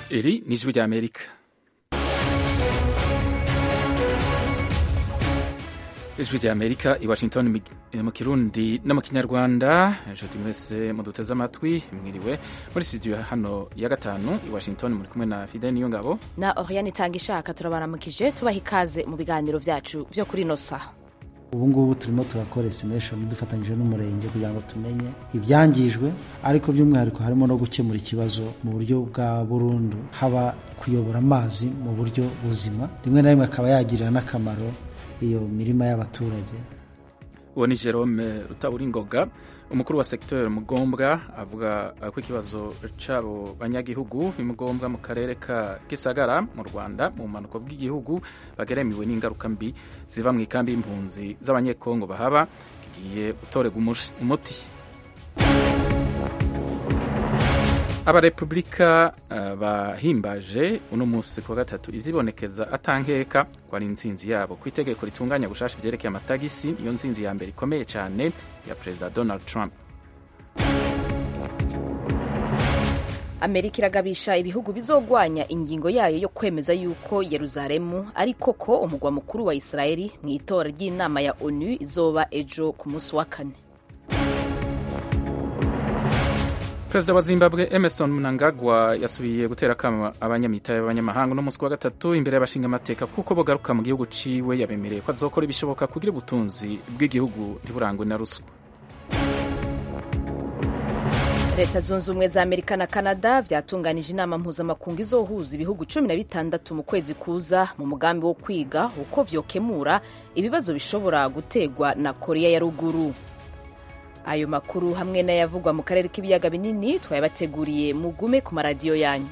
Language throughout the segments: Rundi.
Eri ni ijwi rya Amerika ijwi rya Amerika i Washington mu kirundi no mu kinyarwanda inshuti mwese muduteze amatwi mwiriwe muri studio hano ya gatanu i Washington muri kumwe na Fidel Niyongabo na Oriane Itangishaka turabaramukije tubaha ikaze mu biganiro vyacu vyo kuri ino saha ubu ngubu turimo turakora estimation dufatanyije n'umurenge kugira ngo tumenye ibyangijwe ariko by'umwihariko harimo no gukemura ikibazo mu buryo bwa burundu haba kuyobora amazi mu buryo buzima rimwe na rimwe akaba yagirira n'akamaro iyo mirima y'abaturage uwo ni Jerome Rutaburingoga umukuru wa secteur Mugombwa avuga ko ikibazo c'abo banyagihugu imugombwa mu karere ka Gisagara mu Rwanda mu manuko bw'igihugu bageremiwe n'ingaruka mbi ziva mu ikambi y'impunzi z'abanyekongo bahaba kigiye gutorega umuti abarepublika uh, bahimbaje uno munsi ku wa gatatu ivyibonekeza atankeka ko ari intsinzi yabo ku itegeko ritunganya gushasha ivyerekeye amatagisi iyo ntsinzi ya mbere ikomeye cyane ya perezida donald trump amerika iragabisha ibihugu bizogwanya ingingo yayo yo kwemeza yuko yeruzalemu ari koko umugwa mukuru wa isirayeli mu itora ry'inama ya onu izoba ejo ku munsi wa kane perezida wa zimbabwe emerson mnangagwa yasubiye gutera akama abanyamitahe b'abanyamahanga uno munsi wa gatatu imbere y'abashinga amateka kuko bogaruka mu gihugu ciwe yabemereye ko azokora ibishoboka kugira ubutunzi bw'igihugu ntiburangwe na ruswa leta zunze ubumwe za amerika na canada vyatunganije inama mpuzamakungu izohuza ibihugu cumi na bitandatu mu kwezi kuza mu mugambi wo kwiga uko vyokemura ibibazo bishobora gutegwa na korea ya ruguru ayo makuru hamwe n'ayavugwa mu karere k'ibiyaga binini twayabateguriye mugume ku maradiyo yanyu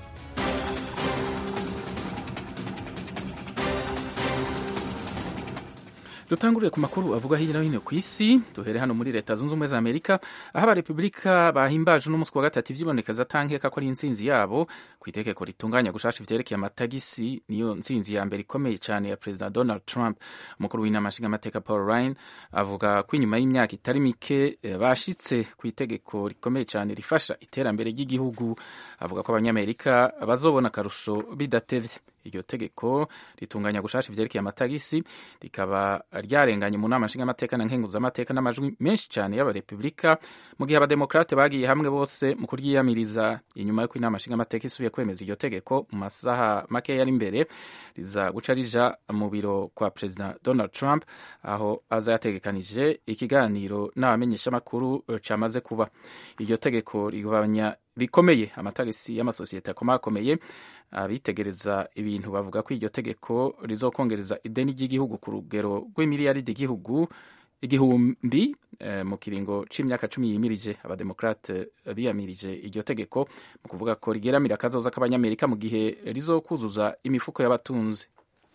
dutangurire ku makuru avuga hirya no hino ku isi duhere hano muri leta zunze ubumwe za amerika aho abarepubulika bahimbaje uno munsi wa gatatu ivyibonekeza atankeka ko ari intsinzi yabo ku itegeko ritunganya gushasha ivyerekeye amatagisi niyo ntsinzi ya mbere ikomeye cyane ya perezida donald trump umukuru w'inama nshingamateka paul ryan avuga ko inyuma y'imyaka itari mike bashitse ku itegeko rikomeye cyane rifasha iterambere ry'igihugu avuga ko abanyamerika bazobona akarusho bidatevye iryo tegeko ritunganya gushasha ivyerekeye amatagisi rikaba ryarenganye mu nama nshingamateka na nkenguzamateka n'amajwi menshi cyane y'abarepubulika mu gihe abademokrate bagiye hamwe bose mu kuryiyamiriza inyuma y'uko inama nshingamateka isubiye kwemeza iryo tegeko mu masaha make yari imbere riza guca rija mu biro kwa perezida donald trump aho aza yategekanije ikiganiro n'abamenyeshamakuru camaze kuba iryo tegeko rigabanya bikomeye amatagisi y'amasosiyete akomakomeye abitegereza ibintu bavuga ko iryo tegeko rizokongereza ideni ry'igihugu ku rugero rw'imiliyaridi igihugu igihumbi eh, mu kiringo c'imyaka cumi yimirije abademokrate biyamirije iryo tegeko mu kuvuga ko rigeramira akazoza k'abanyamerika mu gihe rizokuzuza imifuko y'abatunzi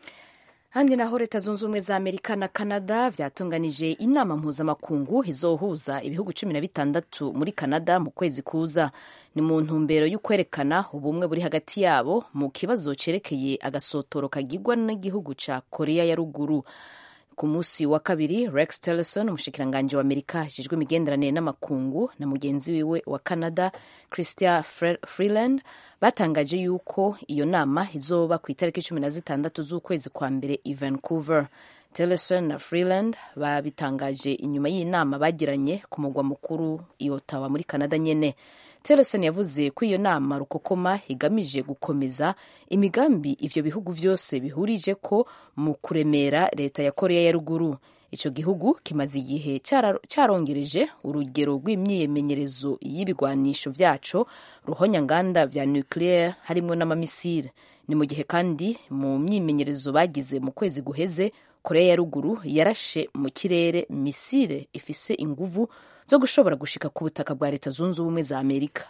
handi naho leta zunze ubumwe za amerika na canada vyatunganije inama mpuzamakungu izohuza ibihugu cumi na bitandatu muri canada mu kwezi kuza ni mu ntumbero y'ukwerekana ubumwe buri hagati yabo mu kibazo cerekeye agasotoro kagirwa n'igihugu ca korea ya ruguru ku munsi wa kabiri rex tillerson umushikiranganji wa amerika ajejwe imigenderanire n'amakungu na mugenzi wiwe wa canada christia freeland batangaje yuko iyo nama izoba ku itariki cumi na zitandatu z'ukwezi kwa mbere i vancouver tillerson na freeland babitangaje inyuma y'inama bagiranye ku mugwa mukuru i ottawa muri canada nyene tillerson yavuze ko iyo nama rukokoma igamije gukomeza imigambi ivyo bihugu vyose bihurije ko mu kuremera leta ya korea ya ruguru ico gihugu kimaze igihe carongereje urugero rw'imyimenyerezo y'ibigwanisho vyaco ruhonyanganda vya nucleaire harimwo n'amamisire ni mu gihe kandi mu myimenyerezo bagize mu kwezi guheze korea ya ruguru yarashe mu kirere misire ifise inguvu zo gushobora gushika ku butaka bwa leta zunze ubumwe za amerika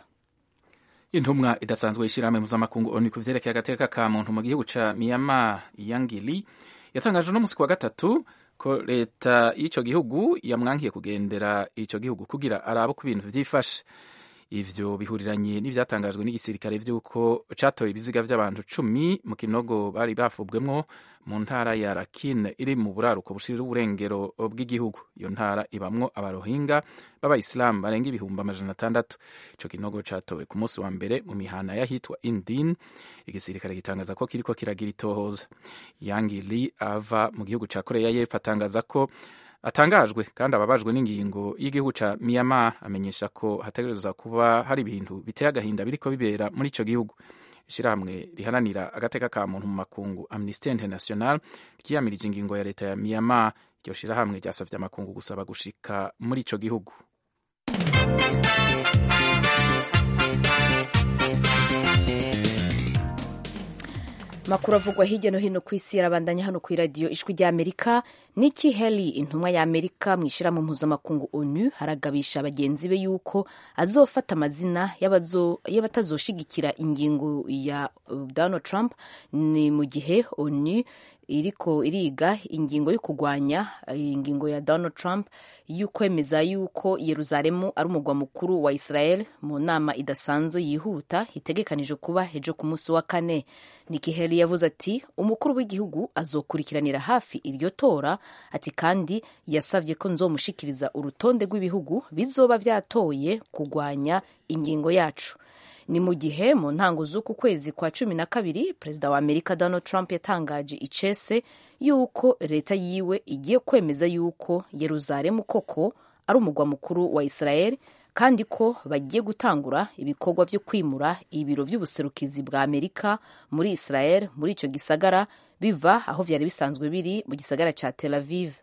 intumwa idasanzwe y'ishirahamwe mpuzamakungu onu ku vyerekeye agateka ka muntu mu gihugu ca myanmar yangili yatangaje uno musi ku wa gatatu ko leta y'ico gihugu yamwankiye kugendera ico gihugu kugira arabe ko ibintu vyifashe ivyo bihuriranye n'ivyatangajwe n'igisirikare vy'uko catoye ibiziga vy'abantu cumi mu kinogo bari bafubwemwo mu ntara ya Rakhine iri mu buraruko bushirira uburengero bw'igihugu iyo ntara ibamwo abarohinga b'abayisilamu barenga ibihumbi amajana atandatu ico kinogo catowe ku munsi wa mbere mu mihana y'ahitwa Indin igisirikare gitangaza ko kiriko kiragira itohoza Yang Lee ava mu gihugu ca Korea y'Epfo atangaza ko atangajwe kandi ababajwe n'ingingo y'igihugu ca Myanmar amenyesha ko hategerezwa kuba hari ibintu biteye agahinda biriko bibera muri ico gihugu ishirahamwe riharanira agateka ka muntu mu makungu Amnesty International ryiyamirije ingingo ya leta ya Myanmar iryo shirahamwe ryasavye amakungu gusaba gushika muri ico gihugu makuru avugwa hirya no hino ku isi yarabandanya hano ku iradiyo ijwi ry'amerika Nikki Haley intumwa ya Amerika mu ishyirahamwe mpuzamakungu ONU haragabisha bagenzi be yuko azofata amazina y'abatazoshigikira ingingo ya Donald Trump ni mu gihe ONU iriko iriga ingingo yo kurwanya ingingo ya Donald Trump y'ukwemeza yuko Yeruzalemu ari umugwa mukuru wa Israel mu nama idasanzwe yihuta itegekanije kuba ejo ku munsi wa kane Nikki Haley yavuze ati umukuru w'igihugu azokurikiranira hafi iryo tora ati kandi yasabye ko nzomushikiriza urutonde rw'ibihugu bizoba vyatoye kurwanya ingingo yacu ni mu gihe mu ntango z'uku kwezi kwa cumi na kabiri perezida wa amerika donald trump yatangaje icese yuko leta yiwe igiye kwemeza yuko yeruzalemu koko ari umugwa mukuru wa israel kandi ko bagiye gutangura ibikorwa byo kwimura ibiro by'ubuserukizi bwa amerika muri israel muri icyo gisagara biva aho byari bisanzwe biri mu gisagara cya tel aviv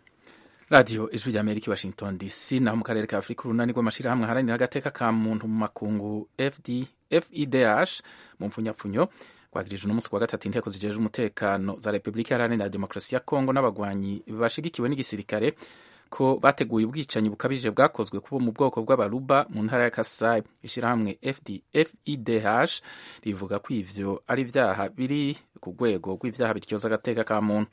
radiyo ijwi rya amerika washington dc naho mu karere ka afurika urunani rw'amashyirahamwe aharanira agateka ka muntu mu makungu fd fidh mu mpfunyapfunyo rwagirije uno munsi wa gatatu inteko zijeje umutekano za repubulika iharanira demokarasi ya kongo n'abagwanyi bashigikiwe n'igisirikare ko bateguye ubwicanyi bukabije bwakozwe kubo mu bwoko bw'abaruba mu ntara ya Kasai ishyirahamwe FIDH rivuga ko ivyo ari ivyaha biri ku rwego rw'ivyaha bityoza agateka ka muntu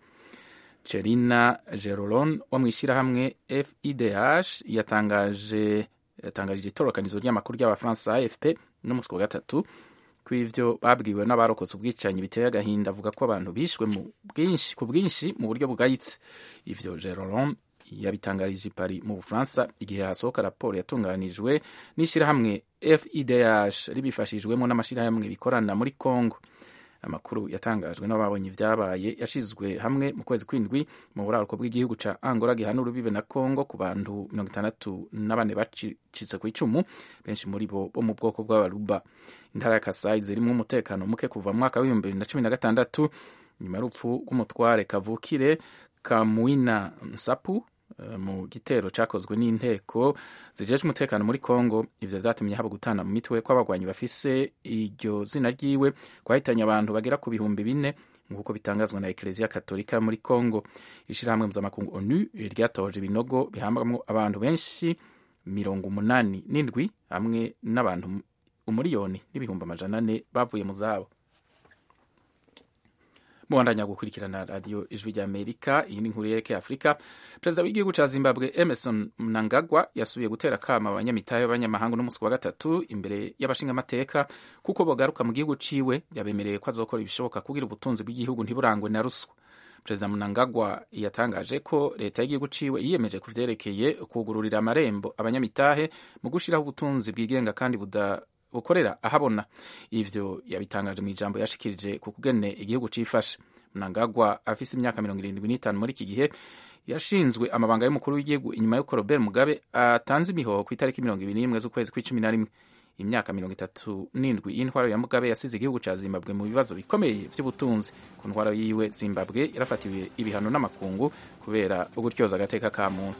Cherina Geroron wo mu ishyirahamwe FIDH yatangaje yatangaje itorokanizo ry'amakuru ry'abafaransa AFP no munsi wa gatatu ko ivyo babwiwe n'abarokotse ubwicanyi biteye agahinda avuga ko abantu bishwe mu bwinshi ku bwinshi mu buryo bugayitse ivyo Geroron yabitangarije i Paris mu Bufaransa igihe hasohoka raporo yatunganijwe n'ishyirahamwe FIDH ribifashijwemo n'amashyirahamwe bikorana muri Congo amakuru yatangajwe n'ababonye ibyabaye yashizwe hamwe mu kwezi kw'indwi mu buraruko bw'igihugu ca Angola gihana urubibe na Congo ku bantu mirongo itandatu na bane bacitse ku icumu benshi muri bo bo mu bwoko bw'abaruba intara ya Kasai zirimwo umutekano muke kuva mu mwaka w'ibihumbi bibiri na cumi na gatandatu nyuma y'urupfu rw'umutware kavukire Kamuina Nsapu mu gitero cyakozwe n'inteko zijeje umutekano muri Congo ivyo vyatumye haba gutana mu mitwe kw'abagwanyi bafise iryo zina ryiwe kwahitanye abantu bagera ku bihumbi bine nk'uko bitangazwa na Eklezia Katolika muri Congo ishirahamwe mpuzamakungu ONU ryatoje ibinogo bihambwamwo abantu benshi mirongo umunani n'indwi hamwe n'abantu umuriyoni n'ibihumbi amajana ane bavuye mu zabo mubandanya gukurikirana radiyo ijwi rya amerika iyi ni inkuru yerekeye afurika perezida w'igihugu cya zimbabwe emerson mnangagwa yasubiye gutera akama abanyamitahe b'abanyamahanga n'umunsi wa gatatu imbere y'abashingamateka kuko bagaruka mu gihugu ciwe yabemereye ko azokora ibishoboka kugira ubutunzi bw'igihugu ntiburangwe na ruswa perezida mnangagwa yatangaje ko leta y'igihugu ciwe yiyemeje ku vyerekeye kugururira amarembo abanyamitahe mu gushiraho ubutunzi bwigenga kandi buda bukorera ahabona ivyo yabitangaje mu ijambo yashikirije ku kugene igihugu cifashe mnangagwa afise imyaka mirongo irindwi n'itanu muri iki gihe yashinzwe amabanga y'umukuru w'igihugu inyuma y'uko robert mugabe atanze imihoho ku itariki mirongo ibiri n'imwe z'ukwezi kw'icumi na rimwe imyaka mirongo itatu n'indwi y'intwaro ya mugabe yasize igihugu ca zimbabwe mu bibazo bikomeye vy'ubutunzi ku ntwaro yiwe zimbabwe yarafatiwe ibihano n'amakungu kubera ugutyoza agateka ka muntu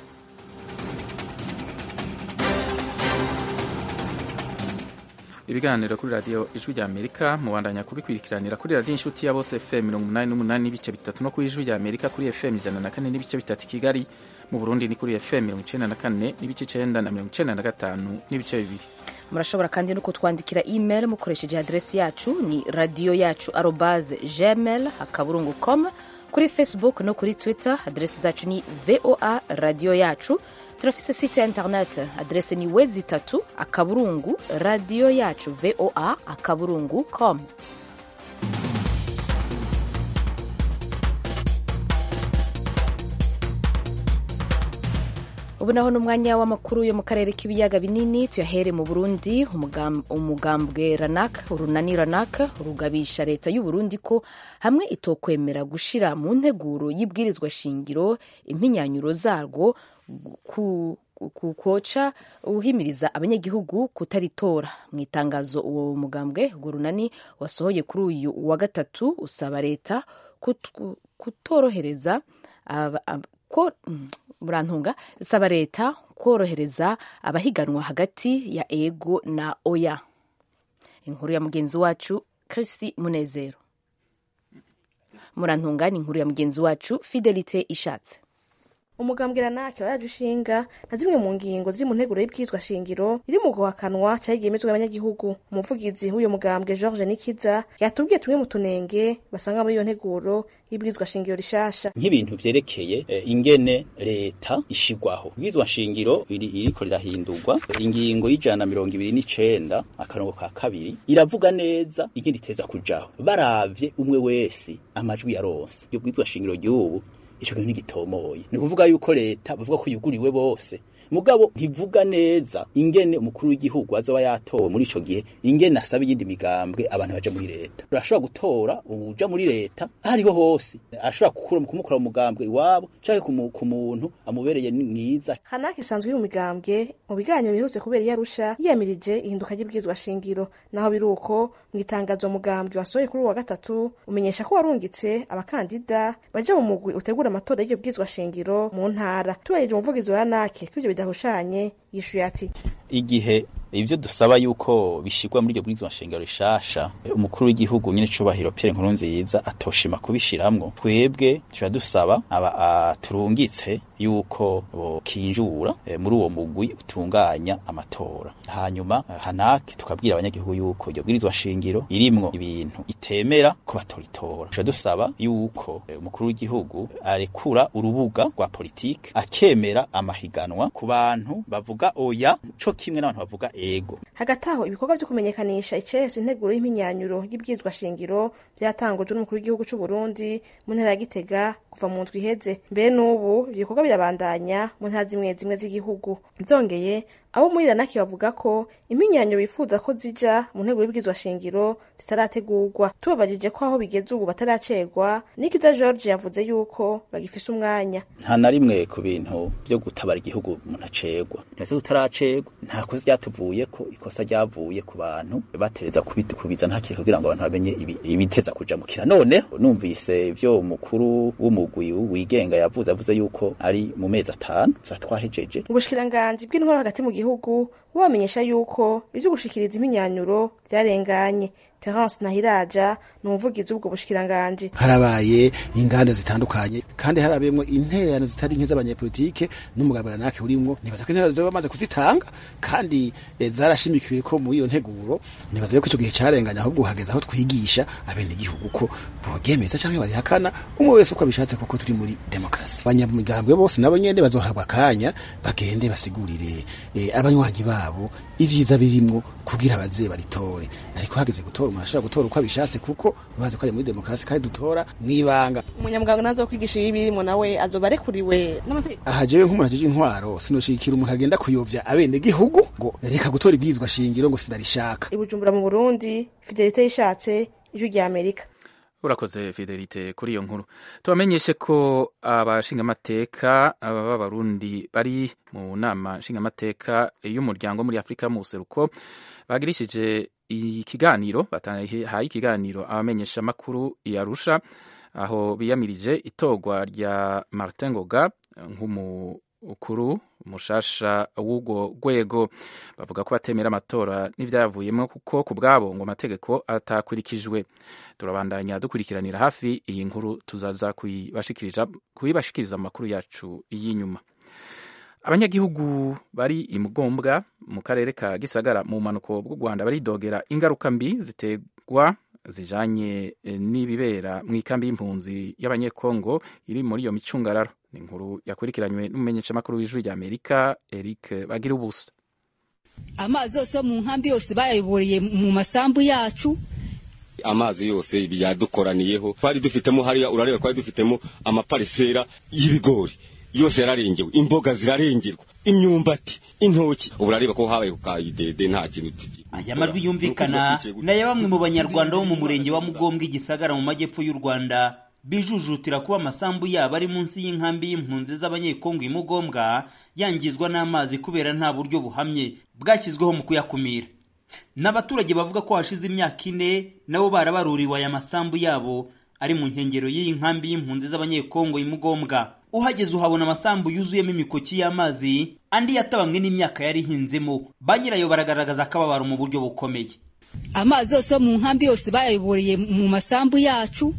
ibiganiro kuri radiyo ijwi rya amerika mubandanya kubikurikiranira kuri radiyo inshuti ya bose fm mirongo umunani n'umunani n'ibice bitatu no kuri ijwi rya amerika kuri fm ijana na kane n'ibice bitatu i kigali mu burundi ni kuri fm mirongo icenda na kane n'ibice icenda na mirongo icenda na gatanu n'ibice bibiri murashobora kandi no kutwandikira email mukoresheje adresi yacu ni radiyo yacu arobaze gmail akaburungu com kuri facebook no kuri twitter adresi zacu ni voa radiyo yacu turafise site ya internet adrese ni wezi itatu akaburungu radiyo yacu voa akaburungu com ubu naho ni umwanya w'amakuru yo mu karere k'ibiyaga binini tuyahere mu burundi umugambwe ranak urunani ranak rugabisha leta y'u Burundi ko hamwe itokwemera gushira mu nteguro y'ibwirizwa shingiro impinyanyuro zarwo kukoca uhimiriza abanyagihugu kutaritora mu itangazo uwo mugambwe urwo runani wasohoye kuri uyu wa gatatu usaba leta kutorohereza ko murantunga saba leta korohereza abahiganwa hagati ya ego na oya inkuru ya mugenzi wacu Christy Munezero murantunga ni inkuru ya mugenzi wacu Fidelite Ishatse umugambwe ranake waraje ushinga na zimwe mu ngingo ziri mu nteguro y'ibwirizwa shingiro iri mu guhakanwa cyagiye imizwe y'abanyagihugu umuvugizi w'uyu mugambwe George Nikiza yatubwiye tumwe mu tunenge basanga muri iyo nteguro y'ibwirizwa shingiro rishasha nk'ibintu vyerekeye e, ingene leta ishigwaho ibwirizwa shingiro iri iriko rirahindurwa ingingo y'ijana mirongo ibiri n'icenda akarongo ka kabiri iravuga neza ingene iteza kujaho baravye umwe wese amajwi yaronse iryo bwirizwa shingiro ry'ubu ico kintu ntigitomoye ni kuvuga yuko leta bavuga ko yuguriwe bose mugabo ntivuga neza ingene umukuru w'igihugu azoba yatowe muri ico gihe ingene asaba iyindi migambwe abantu baja muri leta urashobora gutora uja muri leta hariho hose ashobora kumukura mu mugambwe iwabo canke ku muntu amubereye mwiza hanake isanzwe iri mu migambwe mu biganiro biherutse kubera iyo arusha yiyamirije ihinduka ry'ibwirizwa shingiro naho biri uko mu itangazo mugambwe wasohoye kuri uwa gatatu umenyesha ko warungitse abakandida baja mu mugwi utegura amatora y'iryo bwirizwa shingiro mu ntara tubarije umuvugizi wa hanake ko ivyo bidahushanye yishuye ati igihe ivyo dusaba yuko bishirwa muri iryo bwirizwa nshingiro rishasha umukuru w'igihugu nyine cubahiro Pierre Nkurunziza atoshima kubishiramwo twebwe tuba dusaba aba turungitse yuko kinjura e, muri uwo mugwi utunganya amatora hanyuma hanake tukabwira abanyagihugu yuko iryo bwirizwa nshingiro irimwo ibintu itemera ko batoritora tuba dusaba yuko e, umukuru w'igihugu arekura urubuga rwa politike akemera amahiganwa ku bantu bavuga oya co kimwe n'abantu bavuga ego hagati aho ibikorwa vyo kumenyekanisha icese integuro y'impinyanyuro y'ibwirizwa shingiro vyatangujwe n'umukuru w'igihugu c'u Burundi mu ntara ya Gitega kuva mu ndwi iheze mbere n'ubu ibikorwa birabandanya mu ntara zimwe zimwe z'igihugu vyongeye abo muri ranaki bavuga ko impinyanyuro bifuza ko zija mu ntego y'ibwirizwa shingiro zitarategurwa tubabajije ko aho bigeze ubu bataracegwa nikiza george yavuze yuko bagifise umwanya nta na rimwe ku bintu vyo gutabara igihugu umuntu acegwa ntese tutaracegwa nta kosa ryatuvuye ko ikosa ryavuye ku bantu batereza kubitukubiza nta kintu kugira ngo abantu bamenye ibiteza kuja mu kira none numvise ivyo umukuru w'umugwi wigenga yavuze avuze yuko ari mu mezi atanu tuba twahejeje ubushikiranganji bw'intwaro hagati mu gihugu bubamenyesha yuko ivyo gushikiriza impinyanyuro vyarenganye Terence Nahiraja ni umuvugizi w'ubwo bushikiranganji harabaye inganda zitandukanye kandi harabemwo intererano zitari nke z'abanyepolitike n'umugabo ranake urimwo nibaza ko intererano zoba bamaze kuzitanga kandi e, zarashimikiwe ko muri iyo nteguro nibaza ko ico gihe carenganye ahubwo hageze aho twigisha abene igihugu ko bogemeza canke barihakana umwe wese uko abishatse kuko turi muri demokrasi abanyamigambwe bose nabo nyene bazohabwa akanya bagende basigurire e, abanywanyi babo ivyiza birimwo kugira baze baritore ariko hageze gutora umuntu ashobora gutora uko abishatse kuko bazi ko ari muri demokarasi kandi dutora mwibanga umunyamuganga nazo kwigisha ibi birimo nawe azoba arekuriwe n'amategeko aha jewe nk'umuntu ajeje intwaro sinoshikira umuntu agenda kuyovya abene gihugu ngo reka gutora ibwirizwa shingiro ngo sindarishaka ibujumbura mu burundi fidelite yishatse ijwi rya amerika urakoze fidelite kuri iyo nkuru tubamenyeshe ko abashingamateka b'abarundi bari mu nama nshingamateka y'umuryango muri afurika mu buseruko bagirishije ikiganiro batahaye ikiganiro abamenyesha amakuru yarusha aho biyamirije itogwa rya Martin Ngoga nk'umukuru mushasha w'urwo rwego bavuga ko batemera amatora n'ivyavuyemo kuko ku bwabo ngo amategeko atakurikijwe turabandanya dukurikiranira hafi iyi nkuru tuzaza kuyibashikiriza amakuru yacu y'inyuma abanyagihugu bari imugombwa mu karere ka gisagara mu bumanuko bw'u rwanda baridogera ingaruka mbi ziterwa zijanye n'ibibera mu ikambi y'impunzi y'abanyekongo iri muri iyo micungararo ni inkuru yakurikiranywe n'umumenyeshamakuru w'ijwi rya amerika eric bagira ubusa amazi yose mu nkambi yose bayayoboreye mu masambu yacu amazi yose yadukoraniyeho twari dufitemo hariya urareba twari dufitemo amaparisera y'ibigori yose yararengewe imboga zirarengerwa imyumbati intoki ubu urareba ko habaye ku kayidede nta kintu tugira aya majwi yumvikana na ya bamwe mu banyarwanda bo mu murenge wa mugombwa igisagara mu majyepfo y'u rwanda bijujutira kuba amasambu yabo ari munsi y'inkambi y'impunzi z'abanyekongo i mugombwa yangizwa n'amazi kubera nta buryo buhamye bwashyizweho mu kuyakumira n'abaturage bavuga ko hashize imyaka ine nabo barabaruriwe aya masambu yabo ari mu nkengero y'iyi nkambi y'impunzi z'abanyekongo i mugombwa uhageze uhabona amasambu yuzuyemo imikoki y'amazi andi yatabamwe n'imyaka yari ihinzemo ba nyirayo baragaragaza akababaro mu buryo bukomeye amazi yose mu nkambi yose bayayoboreye mu masambu yacu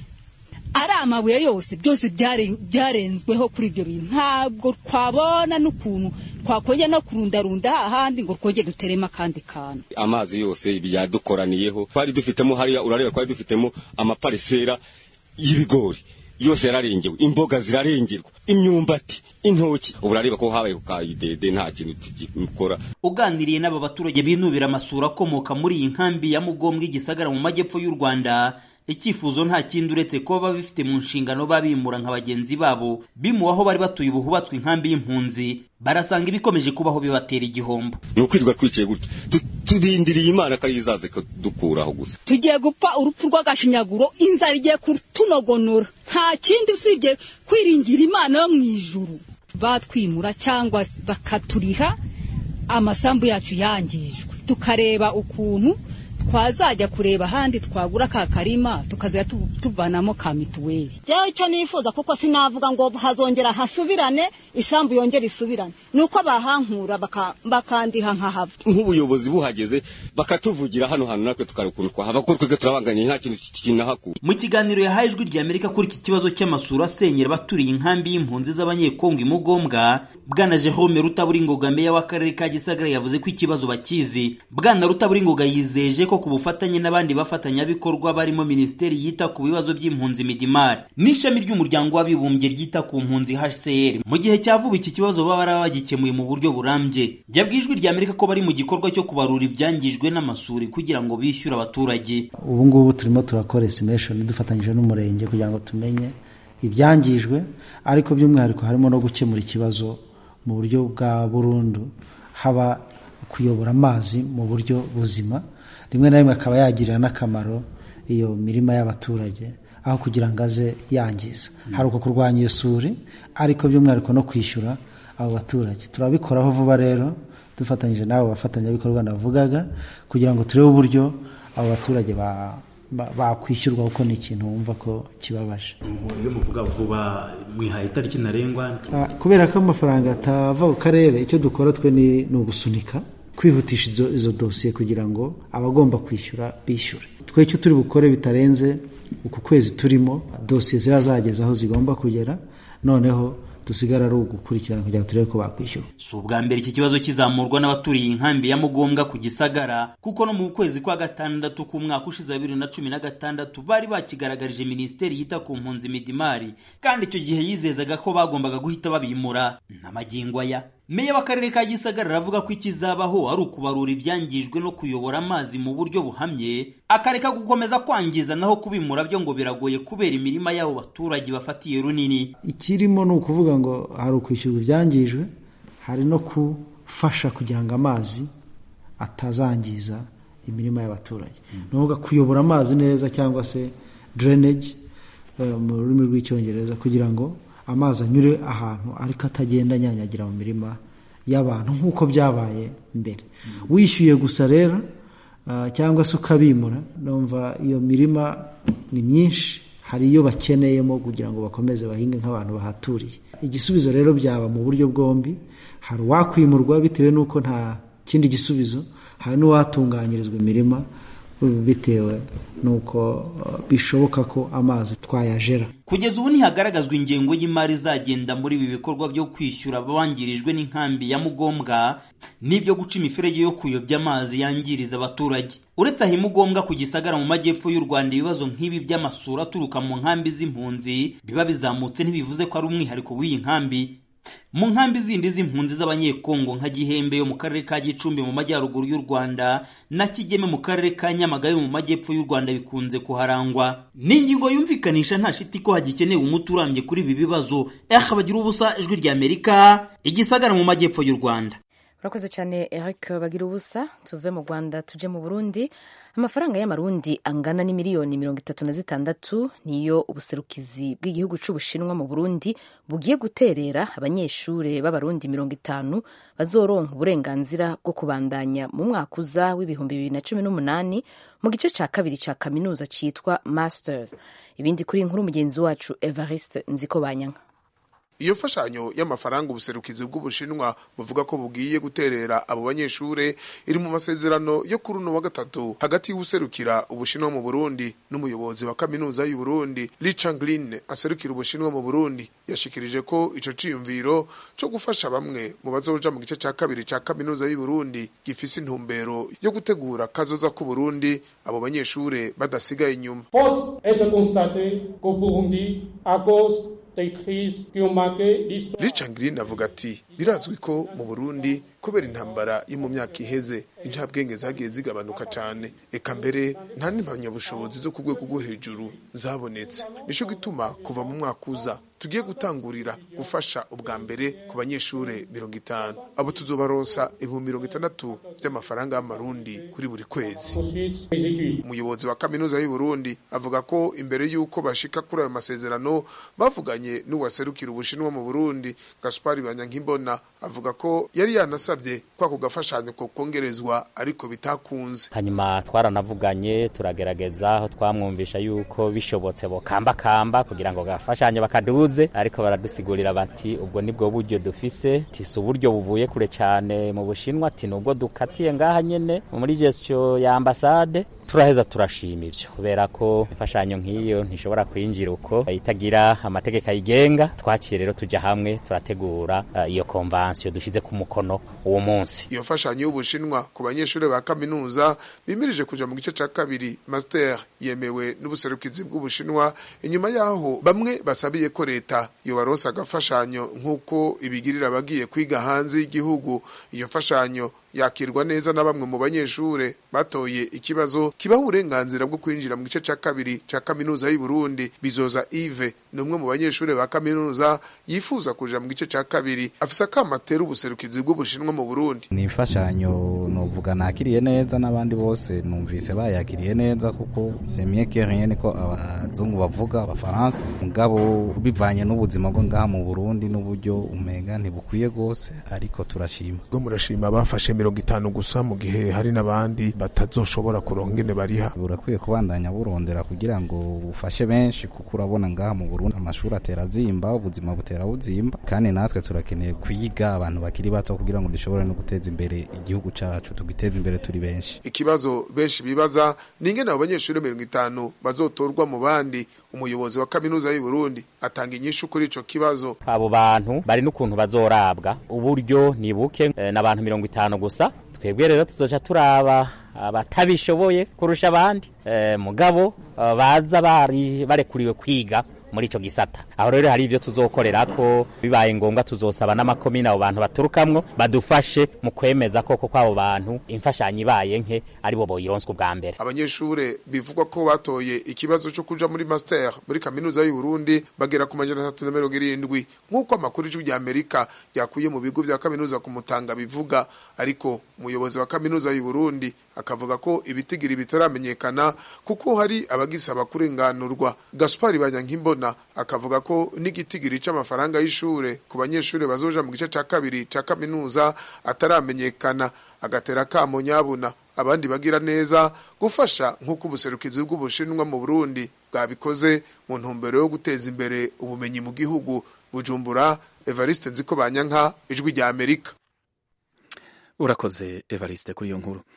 ari amabuye yose byose byarenzweho kuri ibyo bintu ntabwo twabona n'ukuntu twakongera no kurundarunda hahandi ngo twongere duteremo akandi kantu amazi yose yadukoraniyeho twari dufitemo hariya urareba twari dufitemo amaparisera y'ibigori yose yararengewe imboga zirarengerwa imyumbati intoki ubu urareba ko habaye ku kayidede nta kintu tugikora uganiriye n'aba baturage binubira amasura akomoka muri iyi nkambi ya mugombwa igisagara mu majyepfo y'u rwanda icyifuzo nta kindi uretse kuba babifite mu nshingano babimura nka bagenzi babo bimuwe aho bari batuye ubu hubatswe inkambi y'impunzi barasanga ibikomeje kubaho bibatera igihombo ni ukwirirwa twicaye gutya turindiriye imana ko ariyo izaza dukuraho gusa tugiye gupfa urupfu rw'agashinyaguro inzara igiye kutunogonora nta kindi usibye kwiringira imana yo mu ijuru batwimura cyangwa bakaturiha amasambu yacu yangijwe tukareba ukuntu twazajya kureba ahandi twagura ka karima tukazajya tuvanamo ka mituweli rero icyo nifuza kuko sinavuga ngo hazongera hasubirane isambu yongera isubirane ni uko bahankura bakandiha nkahava nk'ubuyobozi buhageze bakatuvugira hano hantu natwe tukareba ukuntu twahava kuko twebwe turabanganye nta kintu kinahakura mu kiganiro yahaye ijwi rya amerika kuri iki kibazo cy'amasura asenyera abaturiye inkambi y'impunzi z'abanyekongo imugombwa bwana jerome rutaburingoga meya w'akarere ka gisagara yavuze ko ikibazo bakizi bwana rutaburingoga yizeje ko ku bufatanye n'abandi bafatanyabikorwa barimo minisiteri yita ku bibazo by'impunzi midimari n'ishami ry'umuryango w'abibumbye ryita ku mpunzi hcr mu gihe cya vuba iki kibazo baba barabagikemuye mu buryo burambye yabwiye ijwi rya amerika ko bari mu gikorwa cyo kubarura ibyangijwe n'amasuri kugira ngo bishyure abaturage ubu ngubu turimo turakora estimation dufatanyije n'umurenge kugira ngo tumenye ibyangijwe ariko by'umwihariko harimo no gukemura ikibazo mu buryo bwa burundu haba kuyobora amazi mu buryo buzima rimwe na rimwe akaba yagirira n'akamaro iyo mirima y'abaturage aho kugira ngo aze yangiza hari uko kurwanya iyo suri ariko by'umwihariko no kwishyura abo baturage turabikoraho vuba rero dufatanyije n'abo bafatanyabikorwa navugaga kugira ngo turebe uburyo abo baturage bakwishyurwa kuko ni ikintu wumva ko kibabaje iyo muvuga vuba mwihaye itariki ntarengwa kubera ko amafaranga atava ku karere icyo dukora twe ni ugusunika kwihutisha izo dosiye kugira ngo abagomba kwishyura bishyure twe icyo turi bukore bitarenze uku kwezi turimo dosiye zirazageza aho zigomba kugera noneho dusigara ari ugukurikirana kugira ngo turebe ko bakwishyura si ubwa mbere iki kibazo kizamurwa n'abaturiye inkambi ya mugombwa ku gisagara kuko no mu kwezi kwa gatandatu k'umwaka ushize wa bibiri na cumi na gatandatu bari bakigaragarije minisiteri yita ku mpunzi midimari kandi icyo gihe yizezaga ko bagombaga guhita babimura n'amagingo aya meya w'akarere ka gisagara aravuga ko ikizabaho ari ukubarura ibyangijwe no kuyobora amazi mu buryo buhamye akareka gukomeza kwangiza naho kubimura byo ngo biragoye kubera imirima y'abo baturage bafatiye runini ikirimo ni ukuvuga ngo hari ukwishyurwa ibyangijwe hari no gufasha kugira ngo amazi atazangiza imirima y'abaturage ni ukuvuga kuyobora amazi neza cyangwa se drainage mu rurimi rw'icyongereza kugira ngo amazi anyure ahantu ariko atagenda anyanyagira mu mirima y'abantu nk'uko byabaye mbere wishyuye gusa rero cyangwa se ukabimura numva iyo mirima ni myinshi hari iyo bakeneyemo kugira ngo bakomeze bahinge nk'abantu bahaturiye igisubizo rero byaba mu buryo bwombi hari uwakwimurwa bitewe n'uko nta kindi gisubizo hari n'uwatunganyirizwa imirima bitewe n'uko bishoboka ko amazi twayajera kugeza ubu ntihagaragazwa ingengo y'imari izagenda muri ibi bikorwa byo kwishyura abangirijwe n'inkambi ya mugombwa n'ibyo guca imiferege yo kuyobya amazi yangiriza abaturage uretse aho imugombwa ku gisagara mu majyepfo y'u rwanda ibibazo nk'ibi by'amasura aturuka mu nkambi z'impunzi biba bizamutse ntibivuze ko ari umwihariko w'iyi nkambi mu nkambi zindi z'impunzi z'abanyekongo nka gihembe yo mu karere ka gicumbi mu majyaruguru y'u rwanda na kigeme mu karere ka nyamagabe mu majyepfo y'u rwanda bikunze kuharangwa ni ingingo yumvikanisha nta shiti ko hagikenewe umuti urambye kuri ibi bibazo eha bagira ubusa ijwi rya amerika igisagara mu majyepfo y'u rwanda urakoze cyane eric bagira ubusa tuve mu rwanda tuje mu burundi amafaranga y'amarundi angana n'imiliyoni mirongo itatu na zitandatu niyo ubuserukizi bw'igihugu cy'ubushinwa mu burundi bugiye guterera abanyeshuri b'abarundi mirongo itanu bazoronka uburenganzira bwo kubandanya mu mwaka uza w'ibihumbi bibiri na cumi n'umunani mu gice cya kabiri cya kaminuza cyitwa masters ibindi kuri inkuru mugenzi wacu evariste nziko banyanka iyo mfashanyo y'amafaranga ubuserukizi bw'ubushinwa buvuga ko bugiye guterera abo banyeshure iri mu masezerano yo kuri uno wa gatatu hagati y'ubuserukira ubushinwa mu burundi n'umuyobozi wa kaminuza y'u burundi richanglin aserukira ubushinwa mu burundi yashikirije ko ico ciyumviro co gufasha bamwe mu bazoja mu gice ca kabiri ca kaminuza y'u burundi gifise intumbero yo gutegura kazoza ku burundi abo banyeshure badasigaye inyuma Richard Green avuga ati birazwi ko mu Burundi kubera intambara yo mu myaka iheze incabwenge zagiye zigabanuka cyane eka mbere nta n'impamyabushobozi zo ku rwego rwo hejuru zabonetse nico gituma kuva mu mwaka uza tugiye gutangurira gufasha ubwa mbere ku banyeshure mirongo itanu abo tuzobaronsa ibihumbi mirongo itandatu by'amafaranga y'amarundi kuri buri kwezi umuyobozi wa kaminuza y'u Burundi avuga ko imbere y'uko bashika kuri ayo masezerano bavuganye n'uwaserukira ubushinwa mu Burundi Gaspari Banyankimbona avuga ko yari yanasabye ko ako gafashanyo ko kongerezwa ariko bitakunze hanyuma twaranavuganye turagerageza aho twamwumvisha yuko bishobotse bo kamba kamba kugira ngo gafashanyo bakaduze ariko baradusigurira bati ubwo nibwo buryo dufise tisi uburyo buvuye kure cyane mu bushinwa ati nubwo dukatiye ngaha nyene muri gestion ya ambasade turaheza turashima ivyo kubera ko imfashanyo nk'iyo ntishobora kwinjira uko itagira amategeko ayigenga twaciye rero tuja hamwe turategura uh, iyo konvansiyo dushize ku mukono uwo munsi iyo mfashanyo y'ubushinwa ku banyeshuri ba kaminuza bimirije kuja mu gice ca kabiri master yemewe n'ubuserukizi bw'ubushinwa inyuma yaho bamwe basabiye ko leta yobaronsa agafashanyo nk'uko ibigirira abagiye kwiga hanze y'igihugu iyo mfashanyo yakirwa neza na bamwe mu banyeshure batoye ikibazo kibaho uburenganzira bwo kwinjira mu gice ca kabiri ca kaminuza y'u Burundi bizoza Yves ni umwe mu banyeshure ba kaminuza yifuza kuja mu gice ca kabiri afise akamatera ubuserukizi bw'ubushinwa mu Burundi ni imfashanyo novuga nakiriye neza n'abandi bose numvise bayakiriye neza kuko semie que rien ko abazungu bavuga abafaransa mugabo bivanye n'ubuzima bwo ngaha mu Burundi n'uburyo umenga ntibukwiye gose ariko turashima bwo murashima bafashe mirongo itanu gusa mu gihe hari n'abandi batazoshobora kuronka ingene bariha burakwiye kubandanya burondera kugira ngo bufashe benshi kuko urabona ngaha mu Burundi amashuri atera azimba ubuzima butera buzimba kandi natwe turakeneye kwiga abantu bakiri bato kugira ngo dushobore no guteza imbere igihugu cacu tugiteze imbere turi benshi ikibazo benshi bibaza ni ingene abo banyeshuri mirongo itanu bazotorwa mu bandi umuyobozi wa kaminuza y'u Burundi atanga inyishu kuri ico kibazo abo bantu bari n'ukuntu bazorabwa uburyo ni buke e, n'abantu mirongo itanu gusa twebwe rero tuzoca turaba abatabishoboye kurusha abandi e, mugabo baza bari barekuriwe kwiga muri ico gisata aho rero hari ivyo tuzokorera ko bibaye ngombwa tuzosaba n'amakomine abo bantu baturukamwo badufashe mu kwemeza koko kw'abo bantu imfashanyo ibaye nke aribo boyironswa ubwa mbere abanyeshure bivugwa ko batoye ikibazo cyo kuja muri master muri kaminuza y'u Burundi bagera ku majana atatu na mirongo irindwi nk'uko amakuru y'ijwi rya Amerika yakuye mu bigo vya kaminuza ku Mutanga bivuga ariko umuyobozi wa kaminuza y'u Burundi akavuga ko ibitigiri bitaramenyekana kuko hari abagisaba kurenganurwa Gaspari Banyankimbona akavuga ko n'igitigiri c'amafaranga y'ishure ku banyeshure bazoja mu gice ca kabiri ca kaminuza ataramenyekana agatera kamo nyabuna abandi bagira neza gufasha nk'uko ubuserukizi bw'ubushinwa mu Burundi bwabikoze mu ntumbero yo guteza imbere ubumenyi mu gihugu Bujumbura Evariste Nziko Banyanka ijwi rya Amerika urakoze Evariste kuri iyo nkuru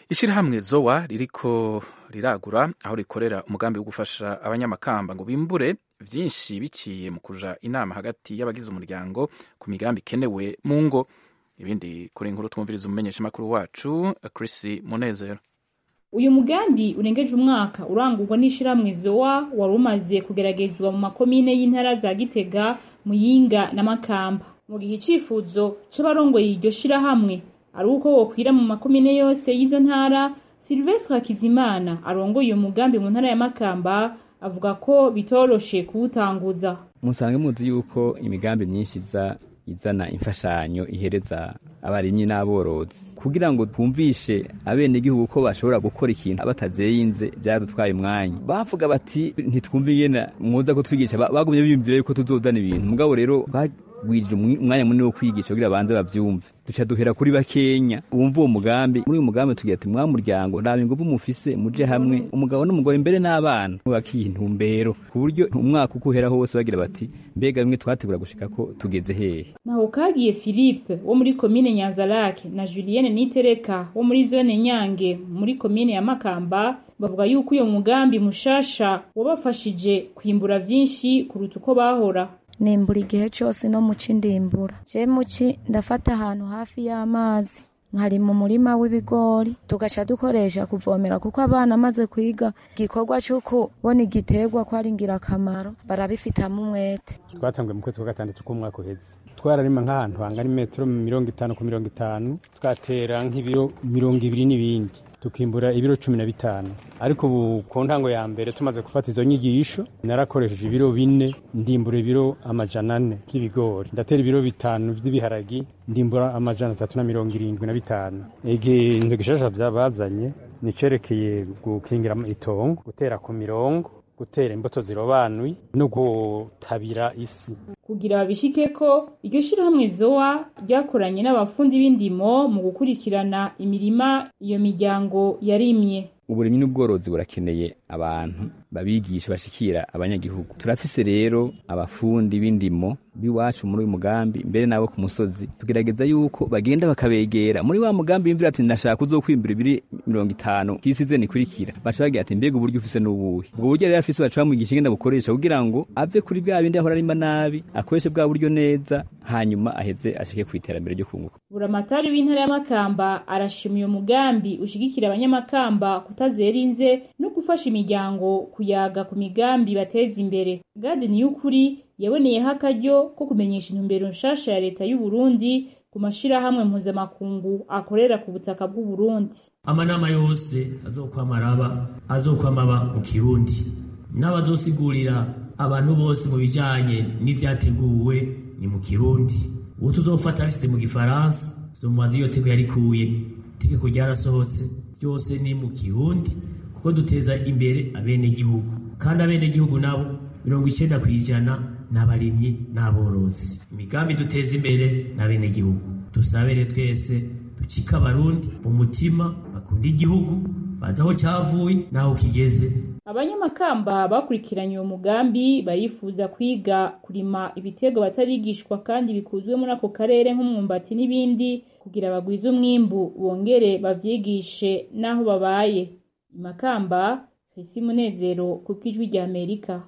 ishyirahamwe zowa ririko riragura aho rikorera umugambi wo gufasha abanyamakamba ngo bimbure byinshi biciye mu kuja inama hagati y'abagize umuryango ku migambi ikenewe mu ngo ibindi kuri inkuru twumviriza umumenyeshamakuru wacu Chris Munezero uyu mugambi urengeje umwaka urangurwa n'ishyirahamwe zowa wari umaze kugeragezwa mu makomine y'intara za gitega muyinga na makamba mu gihe icyifuzo c'abarongoye iryo shirahamwe ari uko wokwira mu makomine yose y'izo ntara silvestre hakizimana arongoye uyu mugambi mu ntara ya makamba avuga ko bitoroshe kuwutanguza musange muzi yuko imigambi myinshi iza izana imfashanyo ihereza abarimyi n'aborozi kugira ngo twumvishe abenegihugu ko bashobora gukora ikintu batazeyinze byadutwaye umwanya bavuga bati ntitwumve ingene mwoza kutwigisha bagumye biyumvira yuko tuzozana ibintu mugabo rero bagwirije umwanya munini wo kwigisha kugira banze bavyumve duca duhera kuri bakenya wumva uwo mugambi muri uyu mugambi tugira ati mwa muryango nta inguvu mufise muje hamwe umugabo n'umugore mbere n'abana bakiha intumbero ku buryo umwaka uko uhera hose bagira bati mbega bimwe twategura gushika ko tugeze hehe naho kagiye philippe wo muri komine nyanzarake na julienne nitereka wo muri zone nyange muri komine ya makamba bavuga yuko uyo mugambi mushasha wabafashije kwimbura vyinshi kuruta uko bahora nimbura igihe cyose no muci ndimbura je muci ndafata ahantu hafi y'amazi nkari mu murima w'ibigori tugaca dukoresha kuvomera kuko abana amaze kwiga igikorwa cyo kubona igiterwa ko ari ingirakamaro barabifitamo umwete twatanguye mu kwezi kwa gatandatu k'umwaka uheze twararima nk'ahantu hangana imetero mirongo itanu ku mirongo itanu twatera nk'ibiro mirongo ibiri n'ibindi tukimbura ibiro cumi na bitanu ariko ubu ku ntango ya mbere tumaze gufata izo nyigisho narakoresheje ibiro bine ndimbura ibiro amajana ane by'ibigori ndatera ibiro bitanu by'ibiharagi ndimbura amajana atatu na mirongo irindwi na bitanu ikintu gishasha byabazanye nicerekeye gukingira itongo gutera ku mirongo gutera imbuto zirobanuye no gutabira isi kugira babishike ko iryo shirahamwe zowa ryakoranye n'abafundi b'indimo mu gukurikirana imirima iyo miryango yarimye uburimyi n'ubworozi burakeneye abantu babigisha bashikira abanyagihugu turafise rero abafundi b'indimo biwacu muri uyu mugambi mbere nabo ku musozi tugerageza yuko bagenda bakabegera muri wa mugambi bimvira ati ndashaka uzokwimbura ibiri mirongo itanu kisize nikurikira baca bagira ati mbega uburyo ufise n'ubuhe ubwo buryo rero afise baca bamwigisha ingene bukoresha kugira ngo ave kuri bwa bindi ahora arima nabi akoreshe bwa buryo neza hanyuma aheze ashike ku iterambere ryo kunguka buramatari w'intara y'amakamba arashima uyo mugambi ushigikira abanyamakamba kutazerinze no gufasha imiryango kuyaga ku migambi bateza imbere gadi niyukuri yaboneyeho akaryo ko kumenyesha intumbero nshasha ya leta y'u Burundi ku mashirahamwe mpuzamakungu akorera ku butaka bw'u Burundi amanama yose azokwama araba azokwama aba mu kirundi n'abazosigurira abantu bose mu bijanye n'ivyateguwe ni mu kirundi uwo tuzofata bise mu gifaransa tuzomubaza iyo teko yarikuye itegeko ryarasohotse byose ni mu kirundi kuko duteza imbere abenegihugu kandi abenegihugu nabo mirongo icenda kw'ijana n'abarimyi n'aborozi imigambi duteza imbere n'abenegihugu dusabere twese ducika abarundi mu mutima bakunda igihugu bazi aho cyavuye n'aho kigeze abanyamakamba bakurikiranye uwo mugambi barifuza kwiga kurima ibitego batarigishwa kandi bikuzwe muri ako karere nk'umwumbati n'ibindi kugira bagwize umwimbu bongere bavyigishe n'aho babaye imakamba Hesi Munezero kuko ijwi rya Amerika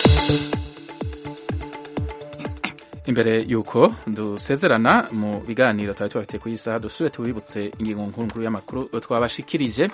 imbere yuko dusezerana mu biganiro twari tubafitiye ku isaha dusubire tubibutse ingingo nkuru y'amakuru twabashikirije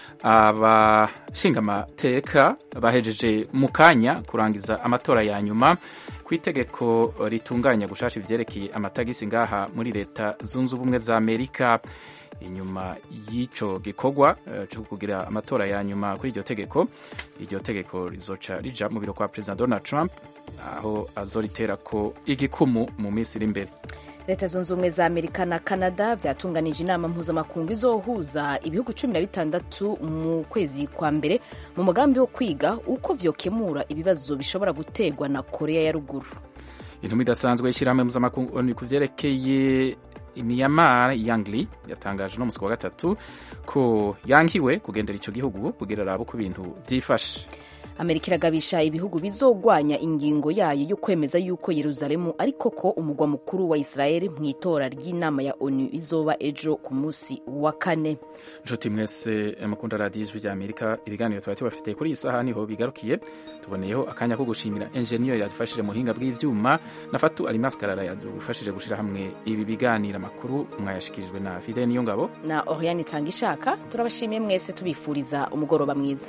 abashingamateka bahejeje mu kanya kurangiza amatora ya nyuma ku itegeko ritunganya gushasha ivyerekeye amatagisi ngaha muri leta zunze ubumwe za amerika inyuma y'ico gikorwa uh, cyo kugira amatora ya nyuma kuri iryo tegeko iryo tegeko rizoca rija mu biro kwa president Donald Trump aho azoritera ko igikumu mu minsi iri imbere leta zunze ubumwe za amerika na canada byatunganije inama mpuzamakungu izohuza ibihugu cumi na bitandatu mu kwezi kwa mbere mu mugambi wo kwiga uko vyokemura ibibazo bishobora gutegwa na korea ya ruguru intumwa idasanzwe y'ishyirahamwe mpuzamakungu ku vyerekeye Myanmar Yangli yatangaje no musi wa gatatu ko yankiwe kugendera ico gihugu kugira rabo ku bintu vyifashe amerika iragabisha ibihugu bizogwanya ingingo yayo yo kwemeza yuko yeruzalemu ari koko umugwa mukuru wa israeli mu itora ry'inama ya onu izoba ejo ku munsi wa kane nshuti mwese mukunda radiyo ijwi rya amerika ibiganiro tuba tubafitiye kuri iyi saha niho bigarukiye tuboneyeho akanya ko gushimira enjeniyeri yadufashije mu buhinga bw'ivyuma na fatu alimaskarara yadufashije gushyira hamwe ibi biganiro amakuru mwayashikirijwe na fide niyo ngabo na oriane itanga ishaka turabashimiye mwese tubifuriza umugoroba mwiza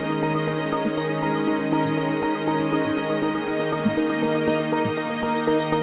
thank you